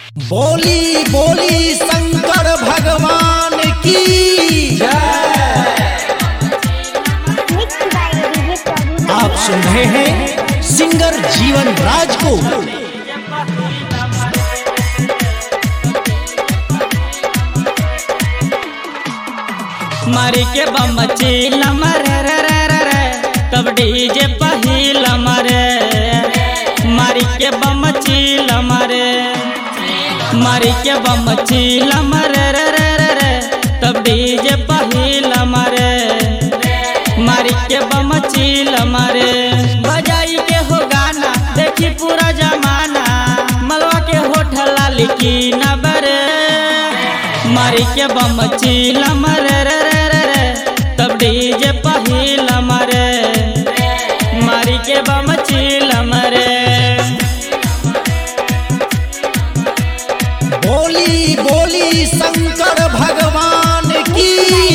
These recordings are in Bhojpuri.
बोली बोली शंकर भगवान की Mixed by DJ Prabhu. आप सुन रहे हैं सिंगर जीवन राज को मारी के बम चील मरे रे रे रे रे तब डीजे पहिल मरे मारी के बम चील मरे मारी के बम चील मरे रे रे रे रे तब डीजे पहिल मरे मारी के बम चील मरे बजाई के हो गाना देखी पूरा जमाना मलवा के होठ लाली की न बरे मारी के बम चील मरे रे रे रे रे तब डीजे पहिल मरे मारी के बम चील मरे बोली बोली शंकर भगवान की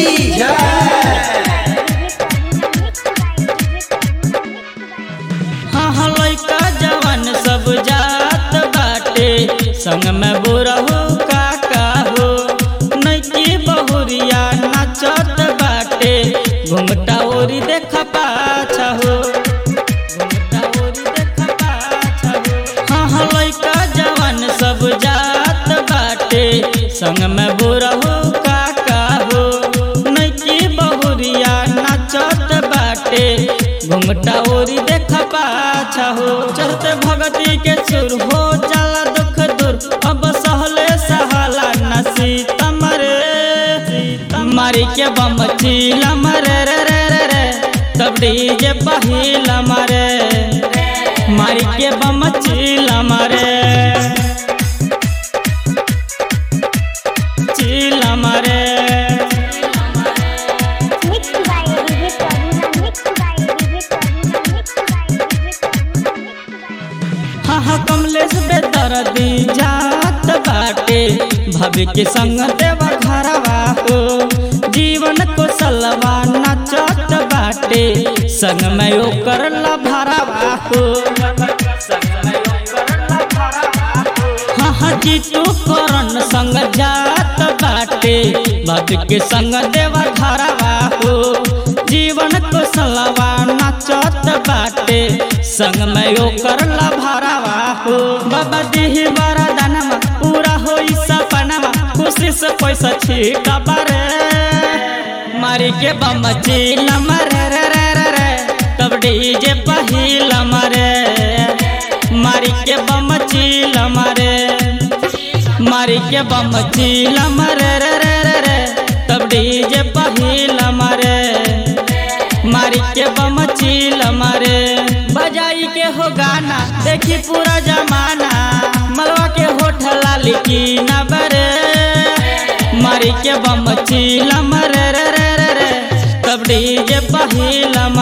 हाँ हाँ लइका जवान सब जात बाटे संग में बुरहु काका हो नैकी बहुरिया नाचत बाटे घुमटा ओरी देख पाछा हो घुमटा ओरी देख पाछा हो हाँ हाँ लइका जवान सब जात बाटे संग में बुरहु काका हो नैकी बहुरिया नाचत बाटे घुमटा ओरी देख पाछा हो चलते भगती के चुर हो जाला दुख दूर अब सहले सहाला नसी तमरे मारी के बम चील मरे रे रे रे रे तब डीजे पहिल मरे मारी के बम चील मरे चील मरे Mixed by DJ Prabhu. Mixed by DJ Prabhu. Mixed by DJ Prabhu. हाँ हाँ कमलेश बेदर्दी जात बाटे भव्य के संग देवा घरवा हो जीवन को सलवा नचत बाटे संग में ओकर लभरवा हो हाँ हाँ जीतू करण संग जात बाटे भव्य के संग देवा घरवा हो जीवन को सलवा नचत बाटे संग में ओकर लभरवा हो बाबा दिही वरदानमा पूरा होई सपनामा खुशी से पैसा छीका बारे मारी के बम चील मरे रे रे रे रे तब डीजे पहिल मरे मारी के बम चील मरे मारी के बम चील मरे रे रे रे रे तब डीजे पहिल मरे मारी के बम चील मरे बजाई के हो गाना देखी पूरा जमाना मलवा के होठ लाली की न बरे मारी के बम चील मरे रे रे रे रे तब डीजे पहिल